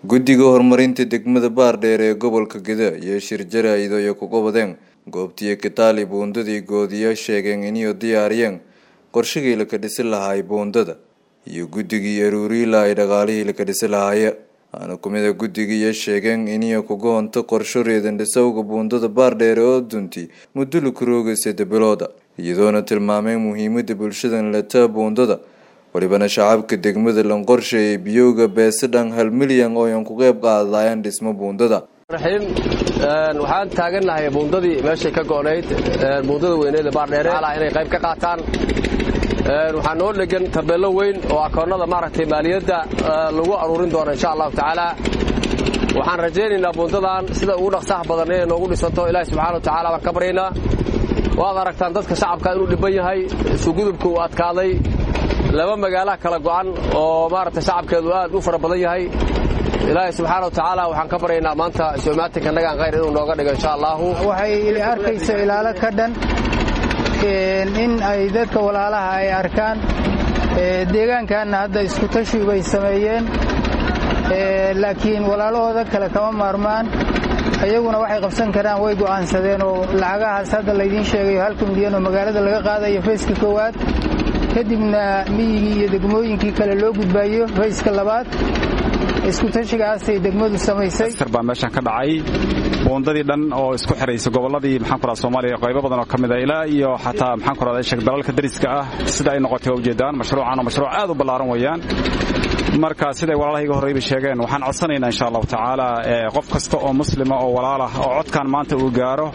guddiga horumarinta degmada baardheer ee gobolka geda iyo shir jaraa'id ay ku qabadeen goobtiyo kitaali buundadii goodiya sheegeen inay diyaariyeen qorshigii laka dhisi lahaay buundada iyo guddigii aruuriila ay dhaqaalihii laka dhisi lahaaya waana kumida guddigiiyo sheegeen inay kuga honto qorsho reedan dhisowga buundada baardheere oo dunti muddo lakurooga sadde bilooda iyadoona tilmaameen muhiimada bulshadan leta buundada walibana shacabka degmada lanqorshe ee biyowga beesadhan hal milyan oo yan ku qeyb qaadayaan dhismo buundada raxiim waxaan taagannahay buundadii meeshay ka go'nayd buundada weyneeda baardheere inay qayb ka qaataan waxaa noo dhegan tabeello weyn oo akoonnada maaragtay maaliyadda lagu aruurin doono insha allahu tacaala waxaan rajaynaynaa buundadan sida ugu dhaqsaha badan inay noogu dhisanto ilaahi subxana wa tacala baan ka baryaynaa waad aragtaan dadka shacabka inuu dhibban yahay isugudubka uu adkaaday laba magaalaha kala go'an oo maaragtay shacabkeedu aad u fara badan yahay ilaahay subxaana wa tacaala waxaan ka baryaynaa maanta soomaatinka nagaan khayr inuu nooga dhigo insha allaahu waxay arkaysa ilaalo ka dhan in ay dadka walaalaha ay arkaan deegaankaanna hadda iskutashi bay sameeyeen laakiin walaalahooda kale kama maarmaan iyaguna waxay qabsan karaan way go'aansadeen oo lacagahaas hadda laydiin sheegayo halka milyan oo magaalada laga qaadayo fayska koowaad kadibna miyigii iyo degmooyinkii kale loo gudbaayo fayska labaad iskutashigaasay degmadu samaysay baa meeshan ka dhacay buundadii dhan oo isku xiraysa gobolladii maxaan ku radaa soomaaliya qaybo badan oo ka mid a ilaa iyo xataa maxaan ku radaa sheeg dalalka dariska ah sida ay noqotay waa ujeedaan mashruucan oo mashruuc aad u ballaaran weeyaan marka siday walaalahayga horreyba sheegeen waxaan codsanaynaa insha allahu tacaala qof kasta oo muslima oo walaalah oo codkan maanta uu gaaro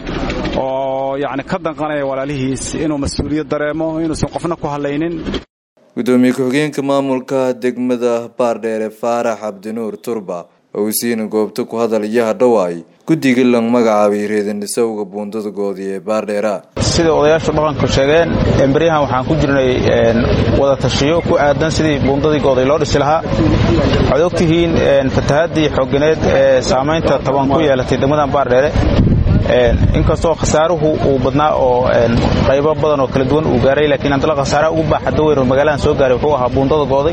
oo yacni ka danqanaya walaalihiis inuu mas-uuliyad dareemo inuusan qofna ku hadlaynin gudoomiye ku-xigeenka maamulka degmada baardheere faarax cabdinuur turba oo siina goobta ku hadal iyo hadhowaay guddiga lang magacaabay reedandhisowga buundada goodi ee baardheera sidai odayaashu dhaqanku sheegeen beryahan waxaan ku jirnay wada tashiyo ku aadan sidii buundadii gooday loo dhisi lahaa waxaad ogtihiin fatahaddii xooganeed ee saamaynta taban ku yeelatay degmadan baardheere inkastoo khasaaruhu uu badnaa oo qaybo badan oo kala duwan uu gaaray laakiin haddana khasaaraha ugu baaxadda weyn oo magaaladan soo gaaray wuxuu ahaa buundada gooday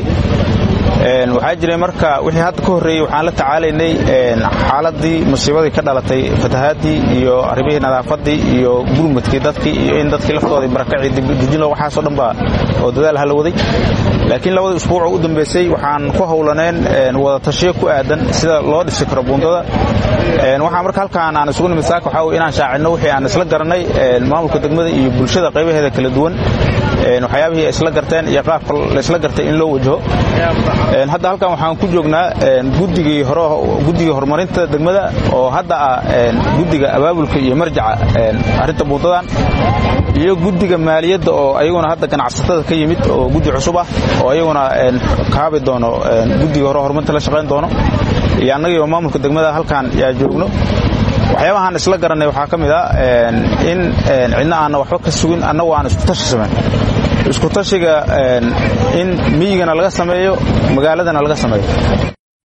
waxaa jiray marka wixii hadda ka horreeyey waxaan la tacaalaynay xaaladii musiibadii ka dhalatay fatahaadii iyo arrimihii nadaafaddii iyo gurmudkii dadkii iyo in dadkii laftooda barakacii dibdejin waxaasoo dhan baa oo dadaal hala waday laakiin labadii usbuucoo u dambeysay waxaan ku howlaneen wada tashiyo ku aadan sida loo dhisi karo buundada waxaa marka halkaan aan isugu nimid saaka waxaa wey inaan shaacidno wixii aan isla garanay maamulka degmada iyo bulshada qaybaheeda kala duwan waxyaabihii ay isla garteen iyo qaabka laysla gartay in loo wajaho hadda halkan waxaan ku joognaa guddigii guddigii horumarinta degmada oo hadda ah guddiga abaabulka iyo marjaca arrinta buundadan iyo guddiga maaliyadda oo ayaguna hadda ganacsatada ka yimid oo guddi cusub ah oo ayaguna kaabi doono guddiga hore horumarinta la shaqayn doono iyo annagii oo maamulka degmada halkan yaa joogno waxyaabahaan isla garannay waxaa ka mid a in cidna aanna waxba ka sugin annagu aan iskutashi samayn iskutashiga in miyigana laga sameeyo magaaladana laga sameeyo